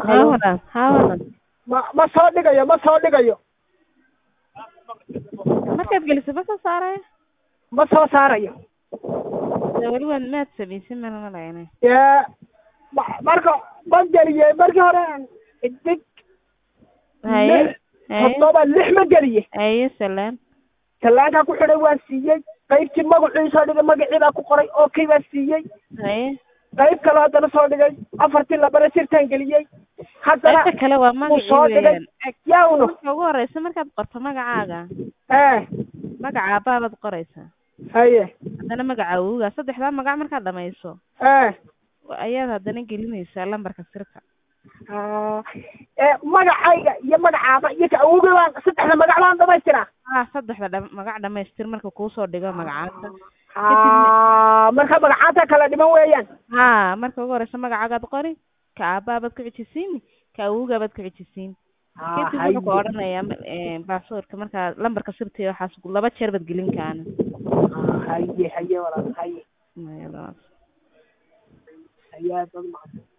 haa walaal haa walaal ma ma soo dhigayo ma soo dhigayo markaad geliso ma soo saarayo ma soo saarayo dee weli waad maad samaysin mana malaynay dee ma- marka ma geliyey markii hore xidig haye lix haye toddoba lix ma geliyey haye salaan tallaankaa ku xidhay waan siiyey qaybtii magacii soo dhigay magacii baa ku qoray okay baan siiyey haye qayb kale haddana soo dhigay afartii labana sirtaan geliyey haddana qaybta kale waa wuu soo magacii dhigay weeyaan yawno marka ugu horeysa markaad qorto magacaaga ee magaca aabbabaad qoraysaa haye haddana magaca awowga saddexdaa magac markaad dhamayso ee ayaad haddana gelinaysaa lambarka sirka Ah, ee magacayga iyo magacaaba iyo ka awowga baan saddexda magac baan dhamaystiraa ah saddexda dham- magac dhamaystir marka kuusoo dhigo magacaanta Ah, marka magacaanta kala dhiman weeyaan ha marka ugu horeysa magacaagaad qori ka aabbabaad ku xijisiini ka awowgaabaad ku xijisiin kadib wuxuu ku odhanayaa baasaboorka markaa lambarka sirta iyo waxaas laba jeer baad gelin kaana Ah, haye haye walaal haye Maya, haye aad baad umahadsan